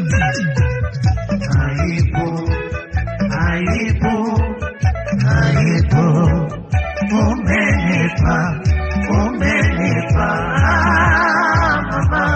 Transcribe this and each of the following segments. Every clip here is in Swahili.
Aibu, aibu, aibu, umenipa, umenipa mama.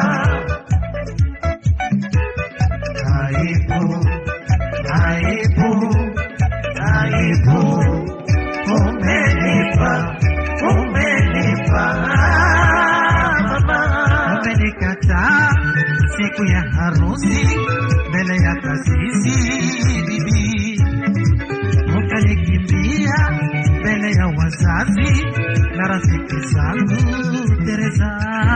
Aibu, aibu, aibu, umenipa, umenipa mama. Umenikataa siku ya harusi mbele ya kasisi bibi, ukanikimbia mbele ya wazazi na rafiki zangu Teresa.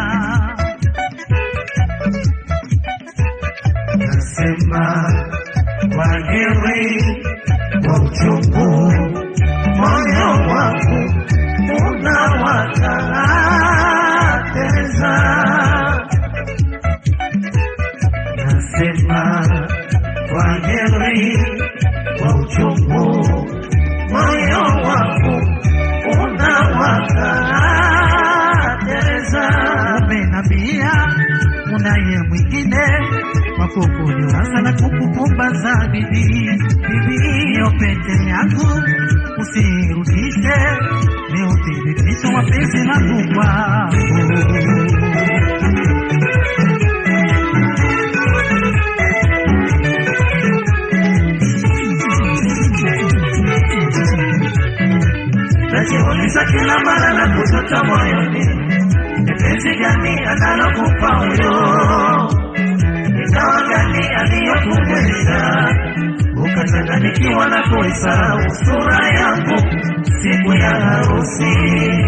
Nasema kwa heri kwa uchungu, moyo wangu unawaka Teresa nasema kwa heri kwa uchungu, moyo wangu unawaka Teresa. Umenambia unaye mwingine wa kukuliwaza na kukupumbaza bibi, bibi, hiyo pete yangu usirudishe, ni uthibitisho wa penzi langu kwako. najiuliza kila mara na kutoka moyoni, ni penzi gani analokupa huyo, ni dawa gani aliyokumeza ukachanganyikiwa na kuisahau sura yangu siku ya harusi.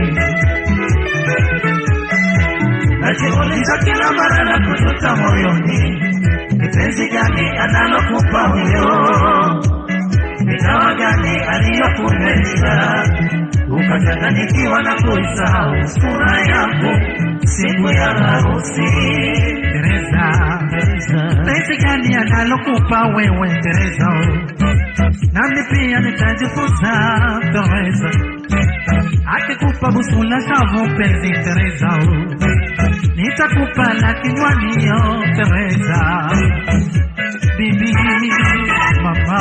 Najiuliza kila mara na kutoka moyoni, ni penzi gani analokupa huyo ni dawa gani aliyokumeza ukachanganyikiwa na kuisahau sura yangu siku ya harusi. Teresa, penzi gani analokupa wewe Teresa? Nami pia nitajifunza Teresa, akikupa busu la shavu penzi Teresa, nitakupa la kinywaniyo Teresa, bibi mama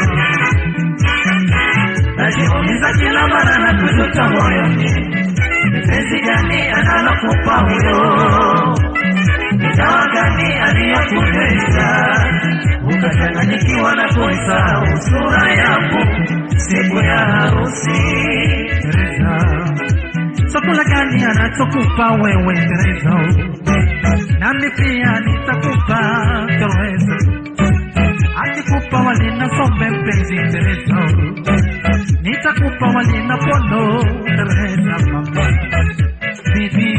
najiuliza kila mara na kujuta moyoni, ni penzi gani analokupa huyo, ni dawa gani aliyokumeza ukachanganyikiwa na kuisahau sura yangu siku ya harusi. Teresa, chakula gani anachokupa wewe Teresa? Nami pia nitakupa Teresa akikupa wali na sombe mpenzi Teresa, nitakupa wali na pondo Teresa mama bibi.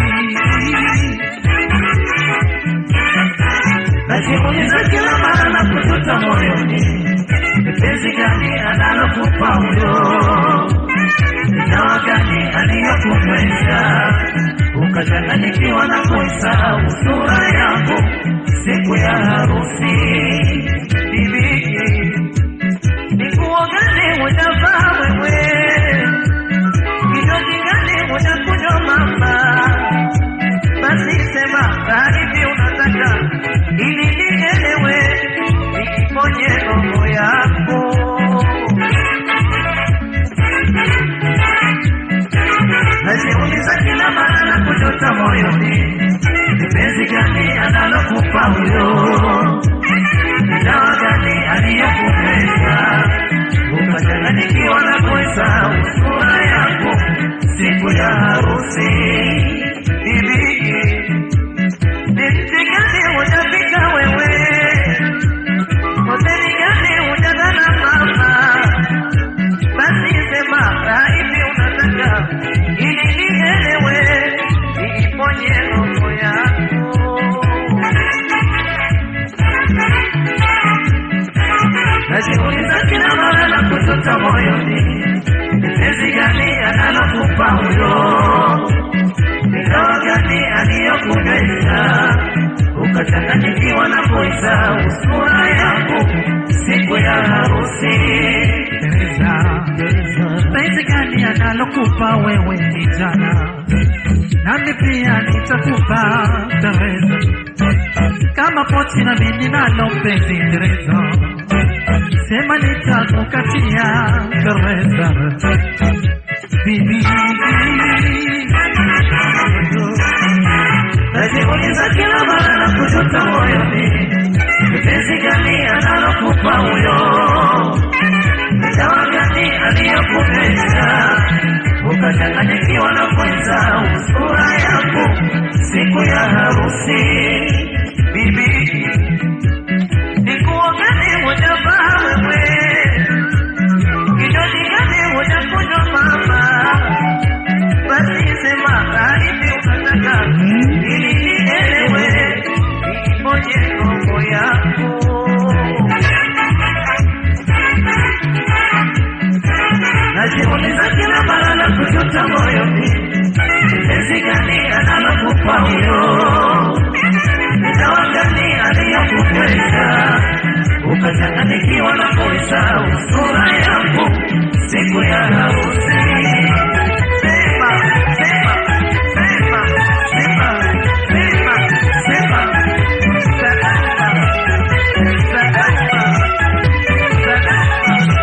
Najiuliza kila mara na kujuta moyoni, ni penzi gani analokupa huyo, ni dawa gani aliyokumeza ukachanganyikiwa na kuisahau sura yangu siku ya harusi bibi, ni nguo gani hujavaa wewe, kinywaji gani hujakunywa mama? Basi sema hivi unataka ili nielewe, niponye roho yako. Najiuliza kila mara na kujuta moyoni, ni penzi gani analokupa huyo dawa gani aliyokumeza ukachanganyikiwa na kuisahau sura yako siku ya harusi. Bibi, ni mji gani hujafika wewe? Hoteli gani hujagana mama? Basi sema hivi unataka ili nielewe, niiponye roho yako. najiuliza kila mara na kutoka moyoni, ni penzi gani analokupa huyo, ni dawa gani aliyokumeza ukachanganyikiwa na kuisahau sura yangu siku ya harusi. Teresa, penzi gani analokupa wewe kijana, nami pia nitakupa Teresa kama pochi na mimi nalo penzi Teresa, sema nitakukatia Teresa, bibi najiuliza kila mara na kujuta moyoni, penzi gani analokupa huyo, dawa gani aliyokupenda ukachanganyikiwa na kwenza sura yako siku ya harusi. Bibi, nikuongeze moja baa wewe, kinywaji gani moja kunywa mama, basi sema karibi unataka ili nielewe, imoje roho yako najiuliza kila mara na kujuta moyoni, penzi gani analokupa huyo, dawa gani aliyokupenda ukachanganyikiwa na kuisahau sura yako siku ya harusi. Sema, sema, sema, sema, sema, sema, salama, salama, salama.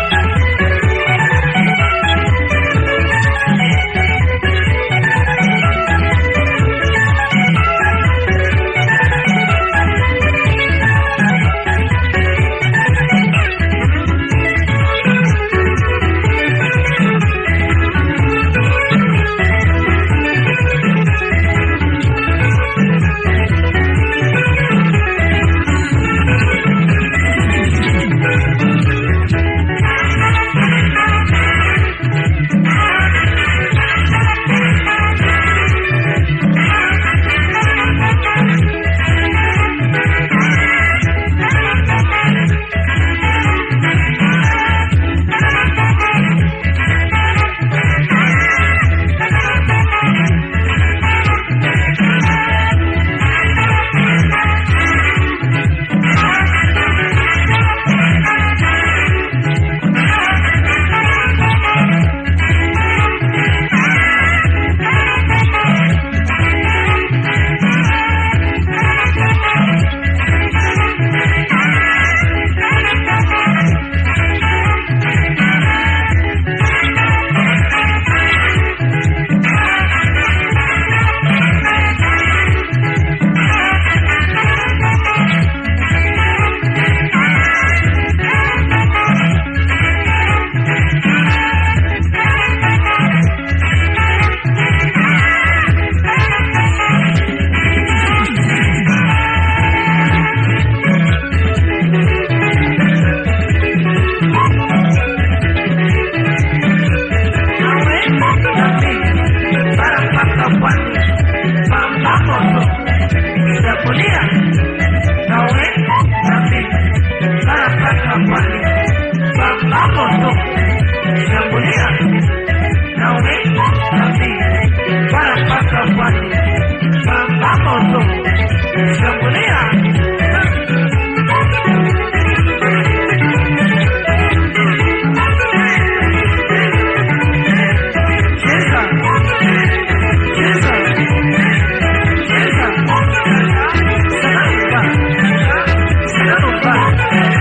Cheza.